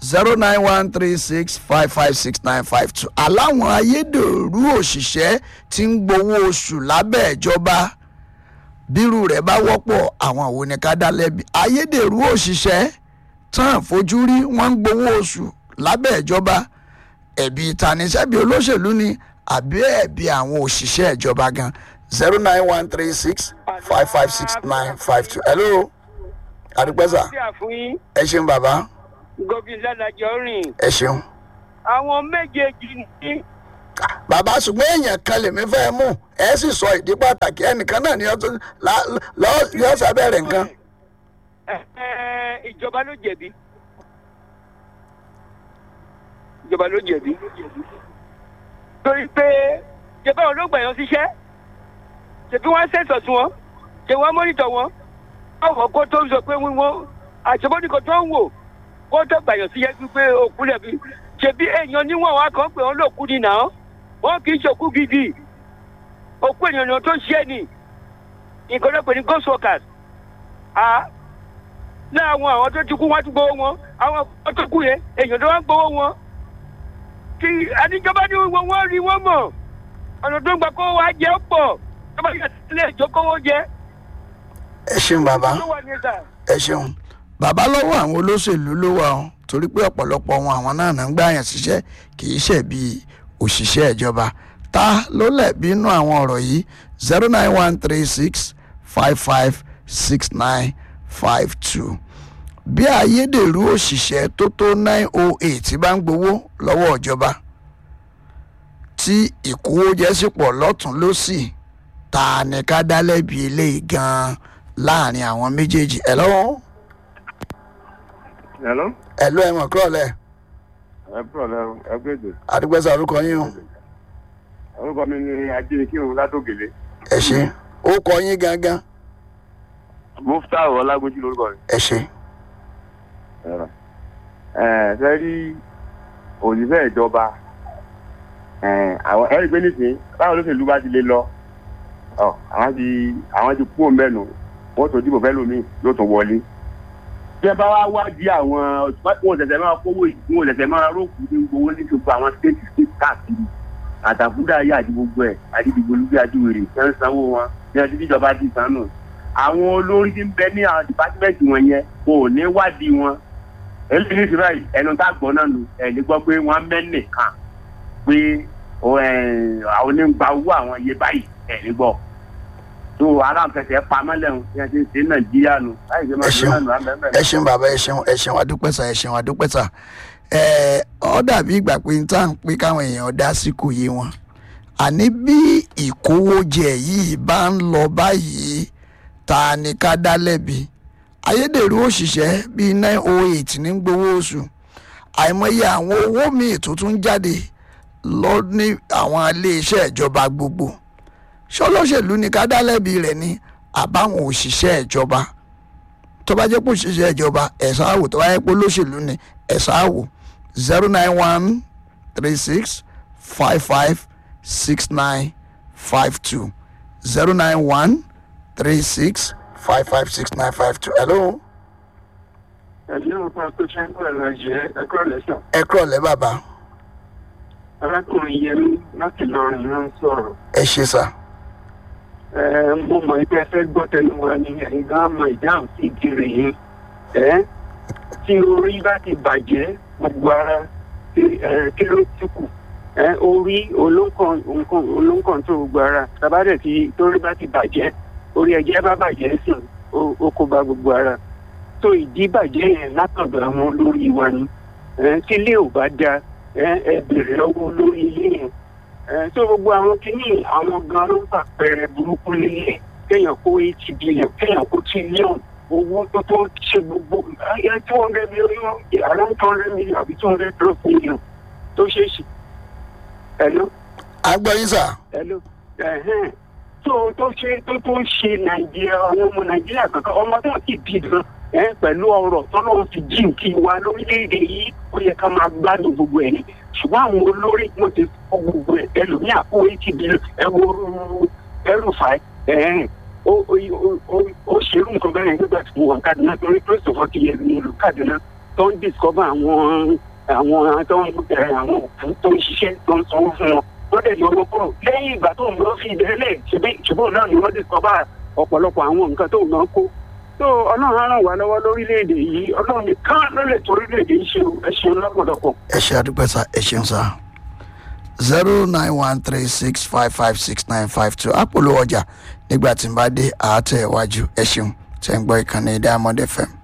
zero nine one three six five five six nine five two aláwọn ayédèrú òṣìṣẹ́ tí ń gbowó oṣù lábẹ́ ìjọba bírú rẹ̀ bá wọ́pọ̀ àwọn wo ni ká dá lẹ́bi ayédèrú òṣìṣẹ́ tán fojú rí wọ́n ń gbowó oṣù lábẹ́ ìjọba ẹ̀bi ìtanisẹ́bi olóṣèlú ni àbí ẹ̀bi àwọn òṣìṣẹ́ ìjọba gan zero nine one three six five five six nine five two hello àdúpẹ́sà sí àfúyín ẹ ṣeun bàbá gómìnà ládàjọ rìn ẹ ṣeun. àwọn méjèèjì ní bàbá ṣùgbọ́n èèyàn kan lèmi fẹ́ mú ẹ sì sọ ìdí pàtàkì ẹnìkan náà ni ó tún lá- lọ́- yóò sábẹ́rẹ̀ nǹkan. ẹ- ẹ, ìjọba ló jẹ̀bi ìjọba ló jẹ̀bi torí pé ìjọba wọn ló gbà yàn síṣẹ́ ṣèbí wọ́n ṣẹ̀tọ̀ sí wọn ṣe wọ́n mọ́nítọ̀ wọn ọ̀wọ́ kó tó sọ pé wọ́n àṣebọ́nìkan tó ń wò kó tó gbà yàn síṣẹ́ pípé òkú lẹ̀bi ṣèbí èèyàn níwọ̀n wa kan pé wọ́n lòkú ni nà án wọ́n kì í ṣòkú gidi òkú èèyàn tó ṣiṣẹ́ ni nǹkan náà pè ní ghost workers ah láwọn àwọn tó ti kú wọn ti gbowó wọn àwọn àwọn tó kú yẹn èèyàn tó wá ń gbowó wọn kí adíjọba ní wọn wọn rí wọn mọ ọ̀nà tó ń gbà kó wá jẹ pọ̀ tó bá yẹ sílẹ̀ ìjókòwò jẹ ẹ ṣeun bàbá tó wà ní ẹ̀sà. ẹ ṣeun bàbá lọ́wọ́ àwọn olóṣèlú ló wà ọ́ torí pé ọ̀pọ̀lọpọ̀ wọn àwọn náà náà ń gbà yàn síṣẹ́ kì í ṣe bí òṣìṣẹ́ ìjọba ta ló lẹ̀bi inú àwọn ọ̀rọ̀ yìí zero nine one three six five five six nine five two bí ayédèrú òṣìṣẹ́ tó tó nine oh eight bá ń gbowó lọ́wọ́ ìjọba tí ìkówójẹ sì pọ̀ lọ́tún lọ́sì ta ni ká dá lẹ́bi eléyìí gan-an láàrin àwọn méjèèjì ẹ lọ́wọ́ Hello? ẹ lọ́ ẹ mọ̀ kúrọ̀lẹ́ Ẹ kúrò lẹ́rù, ẹ pé èdè. àdúgbẹ́sà orúkọ yín o Orúkọ mi ni Ajínikírun Ládògèlé. ẹ ṣe ó kọ yín gangan Mufta Ọlágójú lórúkọ rẹ̀. ẹ ṣe Ẹ fẹ́ rí òṣìṣẹ́ ìjọba. Àwọn ẹ̀rí pé nísìnyí, báwo olóṣèlú bá ti lè lọ? Ọ̀, Àwọn ti àwọn ti kú òmẹ́nu. Wọ́n tó dìbò fẹ́ lómi yóò tún wọlé. Bí ẹ bá wá wádìí àwọn wọn ṣẹ̀ṣẹ̀ máa kówó yìí, wọn ṣẹ̀ṣẹ̀ máa rókù ní gbowó ní gbogbo àwọn stéètì stéètì káàkiri. àtàkùdà ayé àti gbogbo ẹ àdìdìgbò olùgbé àdìwèrè ẹ ń sanwó wọn ní ọdún tíjọba ti san nù. àwọn olórí tí ń bẹ ní àwọn dìpátímẹ́ǹtì wọn yẹn kò ní wádìí wọn. eléyìí ní ìṣúra yìí ẹnu tá a gbọ́ náà nù ẹ̀ ní gbọ́ pé wọ́n mẹ́nì kan pé ó, ẹ̀, àwọn onígbà owó àwọn iye báyìí ẹ̀ ní gbọ́. tó aláǹfẹsẹ̀ pamọ́ lẹ́hùn bí wọ́n ti ń ṣe nàìjíríà nù láì ṣe máa Ẹ ṣe ṣeun. náà nù àmẹ́mẹ́. ẹ ṣeun bàbá ẹ ṣeun ẹ ṣeun adúpẹ́sà ẹ ṣeun adúpẹ́sà ẹ ọ dàbí ìgbà pé n tá à ń pé káwọn èèyàn dá sí kò yé wọn àní bí ìkówójẹ yìí bá ń lọ báyìí ta ni ká dá lẹ́bi ayédèrú òṣìṣẹ́ bíi nine oh eight ní gbowó oṣù àìmọye àwọn owó míì tó tún jáde lọ ní àwọn iléeṣẹ́ ìjọba gbogbo ṣọlọ́ṣèlú ni ká dá lẹ́bi rẹ̀ ní àbáwọn òṣìṣẹ́ ìjọba tó bá jẹ́ pé òṣìṣẹ́ ìjọba ẹ̀sán àwò tó bá jẹ́ pé olóṣèlú ni ẹ̀sán àwò zero nine one three six five five six nine five two zero nine one three six five five six nine five two hello ẹ̀mí ọ̀pá tó ṣe ń pẹ̀lú ẹ̀jẹ̀ ẹ̀kọ́ lẹ́sàn. ẹ kúrọ̀ lẹ́ bàbá arákùnrin yẹmí láti lọrin ló ń sọ̀rọ̀. ẹ ṣe sà ẹ mo mọ̀ pé ẹ fẹ́ gbọ́ tẹnu wa ni ẹ̀yin gan mọ ìdáhùn sí ìkiri yìí. ẹ tí orí bá ti bàjẹ́ gbogbo ara kí- ẹ, kí ló ti kù. ẹ orí olóńkàn nǹkan olóńkàn tó gbogbo ara tàbádẹ̀ tí torí bá ti bàjẹ́ orí ẹ̀jẹ̀ bá bàjẹ́ sùn ó ó kó bá gbogbo ara. tó ìdí bàjẹ́ yẹn látọ̀dọ̀ àwọn olórí wa ni. ẹ tí ilé ò bá da ẹ ẹ bèrè lọ́wọ́ olórí ilé yẹn ẹ tó gbogbo àwọn kìíní àwọn gan ló ń pàpẹrẹ burúkú nílẹ̀ kéèyàn kó eight billion kéèyàn kó trillion owó tó tó ṣe gbogbo ẹ two hundred million around two hundred million àbí two hundred plus million tó ṣe é ṣe. hello à ń gbọ́ yín sà hello ẹ̀hẹ́n tó tó ṣe tó tó ń ṣe nàìjíríà àwọn ọmọ nàìjíríà kankan ọmọ tó ti bí gan ẹ pẹ̀lú ọrọ̀ tọ́lọ́run ti jí kí wa lórílẹ̀‐èdè yìí ó yẹ ká máa gbádùn gbogbo ẹ̀ ni ṣùgbọ́n àwọn olórí wọn ti kọ́ gbogbo ẹ̀ ẹlòmíà kó eighty billion ẹ wo ẹrù fà ẹ̀ ó ó ó ó ṣerú nǹkan bẹ́ẹ̀ nígbà tí mo wà Kaduna torí Christopher ti yẹ ní ìlú Kaduna tó ń discover àwọn àwọn tó ń ẹ, àwọn òkú tó ń ṣiṣẹ́ tó ń sanwó fún wọn wọ́n dẹ̀ yọ owó kúrò lẹ́yìn ìgbà tó ń lọ fi ìdẹ́lẹ̀ ṣùgbọ́n náà ni wọ́n discover ọ̀pọ̀lọpọ̀ àwọn nǹkan tó ń náà kó tó ọlọ́run á ràn wá lọ́wọ́ lórílẹ̀‐èdè yìí ọlọ́run nìkan ló lè tó orílẹ̀‐èdè yìí ṣe o. ẹ ṣeun lọ́pọ̀lọpọ̀. ẹ ṣe àdúpẹ́ sá ẹ ṣeun sá zero nine one three six five five six nine five two àpòlò ọjà nígbà tí n bá dé àátẹ̀ iwájú ẹ ṣeun tẹ̀ ń gbọ́ ìkànnì diamond fm.